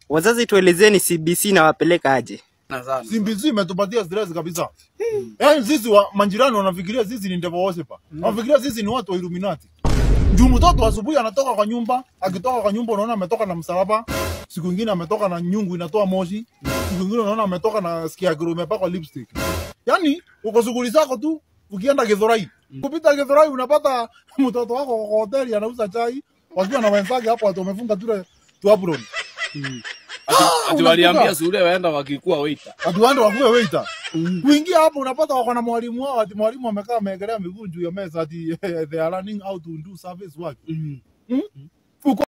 Wazazi, tuelezeni CBC nawapeleka aje? Nadhani. CBC imetupatia stress kabisa. Yaani sisi wa manjirani wanafikiria sisi ni devil worshiper. Wanafikiria sisi ni watu wa Illuminati. Juu mtoto asubuhi anatoka kwa nyumba, akitoka kwa nyumba unaona ametoka na msalaba, siku nyingine ametoka na nyungu inatoa moshi, siku nyingine unaona ametoka na scarecrow imepakwa lipstick. Yaani uko shughuli zako tu ukienda Githurai. Kupita Githurai unapata mtoto wako kwa hoteli anauza chai wakiwa na wenzake hapo watu wamefunga tule tu apron. Ati, ati unakuta- waliambia shule waenda wakikuwa waiter. Watu wande wakuwe waiter. Kuingia hapo unapata wako na mwalimu wao, ati mwalimu amekaa ameegelea miguu juu ya meza ati they are learning how to do service work. Mm. Hmm?